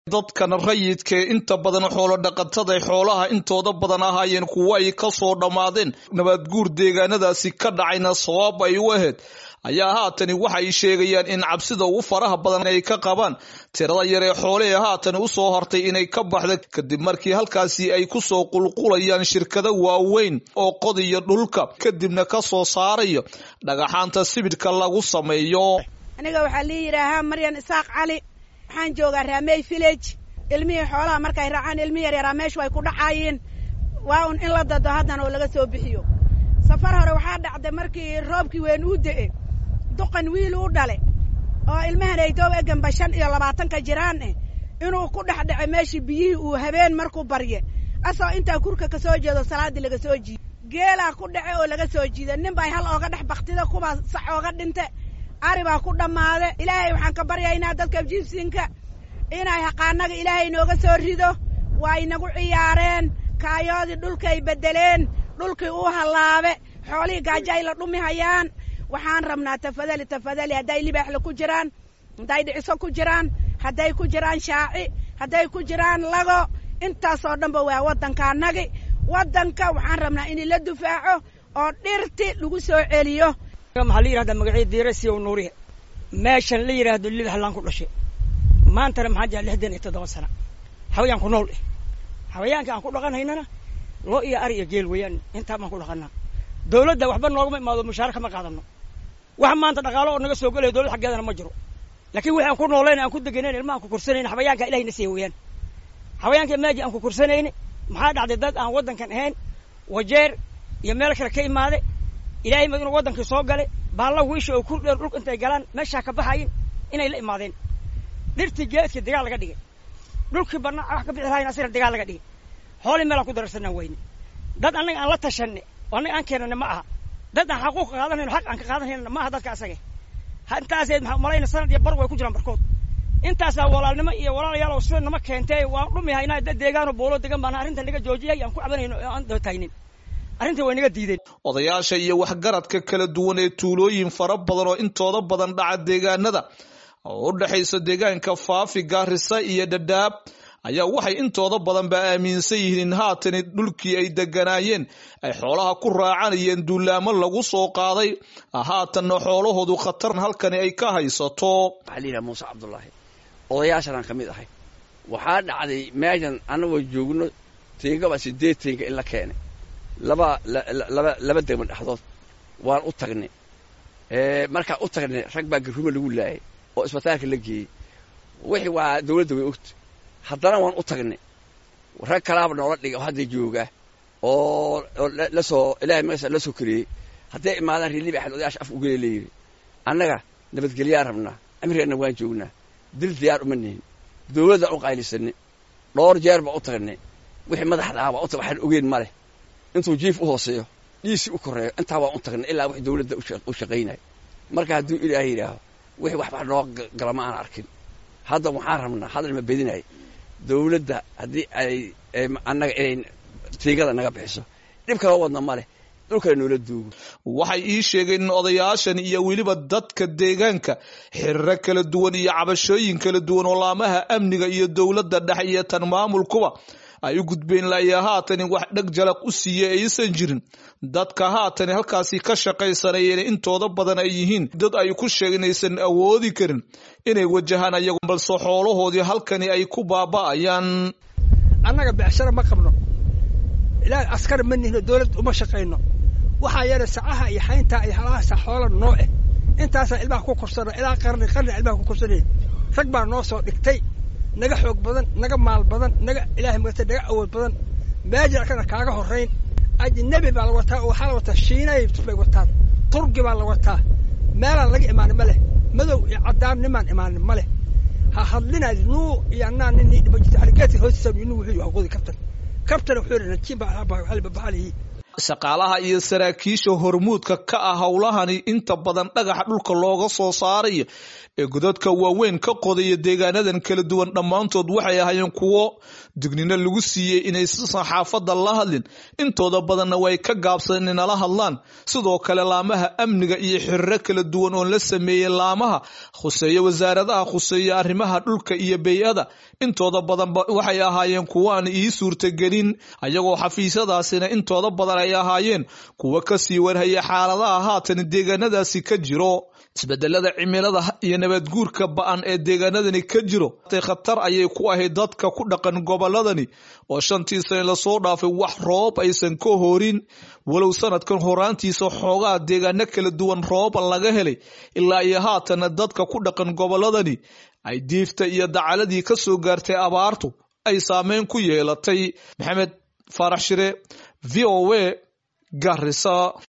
dadkan rayidka ee inta badan xoolo dhaqatada xoolaha intooda badan ahaayeen kuwo ay ka soo dhammaadeen nabaadguur deegaanadaasi ka dhacayna sabab ay u ahayd ayaa haatani waxay sheegayaan in cabsida ugu faraha badan ay ka qabaan tirada yar ee xoolehee haatan usoo hortay inay ka baxda kadib markii halkaasi ay kusoo qulqulayaan shirkado waaweyn oo qodiyo dhulka kadibna ka soo saarayo dhagaxaanta sibidhka lagu sameeyo aniga waxaa lii yidhaahaa maryan isaaq cali waxaan joogaa raamey village ilmihii xoolaha markay raacaan ilmi yaryaraa meeshu ay ku dhacaayeen waa un in la dado haddana oo laga soo bixiyo safar hore waxaa dhacday markii roobkii weyn uu de'e duqan wiil u dhale oo ilmahan aytoob eganba shan iyo labaatanka jiraan eh inuu ku dhex dhacay meeshii biyihii uu habeen markuu barye asoo intaa kurka ka soo jeedo salaaddii laga soo jiida geelaa ku dhace oo laga soo jiida nin bay hal ooga dhex baktida kubaa sax ooga dhinte ari baa ku dhammaade ilaahay waxaan ka baryaynaa dadka jiibsiinka inay haqaanaga ilaahay nooga soo rido waa inagu ciyaareen kaayoodii dhulkay beddeleen dhulkii uu hallaabe xoolihii gaajo ay la dhumi hayaan waxaan rabnaa tafadali tafadali hadday libaaxle ku jiraan hadday dhiciso ku jiraan hadday ku jiraan shaaci hadday ku jiraan lago intaasoo dhanba waa waddankaanagi waddanka waxaan rabnaa in la dufaaco oo dhirti lagu soo celiyo maxaa la yidhahdaa magacii diira siyow nuurihe meeshan la yidhaahdo libaxlaan ku dhashay maantana maxaa jira lixdan iyo toddoba sana xawayaanku nool eh xawayaanka aan ku dhaqanaynana loo iyo ari iyo geel weeyaan intaa baan ku dhaqanaa dawladda waxba noogama imaado mushaara kama qaadano wax maanta dhaqaalo oo naga soo gelaya dowlad xaggeedana ma jiro laakiin wixi aan ku noolayn aan ku deganayn ilmaha aan ku korsanayna xawayaanka ilahayna siiya weeyaan xawayaanka maaji aan ku korsanayni maxaa dhacday dad aan waddankan ahayn wajeer iyo meel kale ka imaade ilaahay ma inuu waddankii soo gale baalla wiisha oo kurdheer dhulka intay galaan meeshaa ka baxayin inay la imaadeen dhirtii geedkii dagaal laga dhigay dhulkii banaa wax ka bixi lahayn asina dagaal laga dhigay xoolii meelaan ku dararsanaan weyne dad annaga aan la tashanne oo annaga aan keenane ma aha dad aan xaquuq qaadanayno xaq aan ka qaadanayna ma aha dadka asage intaaseed maxaa malayna sanad iyo bar way ku jiraan barkood intaasaa walaalnimo iyo walaalayaal oo sida nama keentee waan dhumihay inaa dad deegaanoo boolo degan baana arrinta naga joojiyay aan ku cabanayno oo aan dootaynin arrintii way naga diideen odayaasha iyo waxgaradka kala duwan ee tuulooyin fara badan oo intooda badan dhaca deegaanada oo u dhexaysa deegaanka faafi gaarisa iyo dhadhaab ayaa waxay intooda badanba aaminsan yihiin in haatani dhulkii ay deganaayeen ay xoolaha ku raacanayeen duulaamo lagu soo qaaday haatanna xoolahoodu khatar halkani ay ka haysato waxaa la yidhaha muuse cabdullaahi odayaashanaan ka mid ahay waxaa dhacday meeshan annagoo joogno teengaba sideed teenga in la keenay laba laba laba degmo dhexdood waan u tagnay markaan u tagnay rag baa garrume lagu laayay oo isbitaalka la geeyey wixii waa dawladda way ogta haddana waan u tagnay rag kalaaba noola dhigay oo hadda jooga oo la soo ilahay magasa la soo kariyey hadday imaadaan reer libaxan odayaasha af ugele layidhi annaga nabadgelyaa rabnaa amrigeenna waan joognaa dil diyaar uma nihin dawladdaan u qaylisanay dhowr jeer baan u tagnay wixii madaxda ah baa u tag waxaan ogeen ma leh intuu jiif u hooseeyo dhiisii u korreeyo intaa waan u tagnay ilaa wix dawladda u shaqaynaya marka hadduu ilaahay yidhaaho wixii waxba noo gala ma aan arkin hadda waxaan rabnaa hadal ma bedinay dawladda haddii ay annaga inay tiigada naga bixiso dhib kaloo wadna ma leh dhulkale noola duugo waxay ii sheegeen in odayaashan iyo weliba dadka deegaanka xiriro kala duwan iyo cabashooyin kala duwan oo laamaha amniga iyo dowladda dhexe iyo tan maamulkuba ay u gudbeen laayaa haatani wax dheg jalaq u siiye aysan jirin dadka haatani halkaasi ka shaqaysanayeen intooda badan ay yihiin dad ay ku sheegeen aysan awoodi karin inay wajahaan ayagu balse xoolahoodii halkani ay ku baaba'ayaan annaga becshara ma qabno ilaa askar ma nihno dawlad uma shaqayno waxaa yeelay sacaha iyo xayntaa iyo halahaasa xoola noo eh intaasaa ilmaha ku korsana ilaa qarni qarni ilmaha ku korsanaya rag baa noo soo dhigtay naga xoog badan naga maal badan naga ilaahay magata naga awood badan maajir kana kaaga horrayn ajnabi baa la wataa oo waxaa la wataa shiinay bay wataan turgi baa la wataa meelaan laga imaanin ma leh madow iyo caddaan nimaan imaanin ma leh ha hadlinaad nuu iyo annaa nin dhima jirta xaligeedka hoostiisa nin wuxuu yahay qodi kabtan kabtana wuxuu yidhi najiin baa babaxalihi shaqaalaha iyo saraakiisha hormuudka ka ah howlahani inta badan dhagaxa dhulka looga soo saarayo ee godadka waaweyn ka qodaya deegaanadan kala duwan dhammaantood waxay ahaayeen kuwo dignino lagu siiyey inaysan saxaafadda la hadlin intooda badanna way ka gaabsadeen inala hadlaan sidoo kale laamaha amniga iyo xiriro kala duwan oo la sameeyey laamaha khuseeya wasaaradaha khuseeya arrimaha dhulka iyo bey-ada intooda badanba waxay ahaayeen kuwaan ii suurtagelin ayagoo xafiisyadaasina intooda badan ay ahaayeen kuwa kasii warhaya xaaladaha haatan deegaanadaasi ka jiro isbedelada cimilada iyo nabadguurka ba-an ee deegaanadani ka jiro khatar ayay ku ahayd dadka ku dhaqan goboladani oo shantii sane lasoo dhaafay wax roob aysan ka horin walow sanadkan horaantiisa xoogaa deegaano kala duwan rooba laga helay ilaa iyo haatana dadka ku dhaqan goboladani ay diifta iyo dacaladii ka soo gaartay abaartu ay saameyn ku yeelatay maxamed faarax shire v o a garisa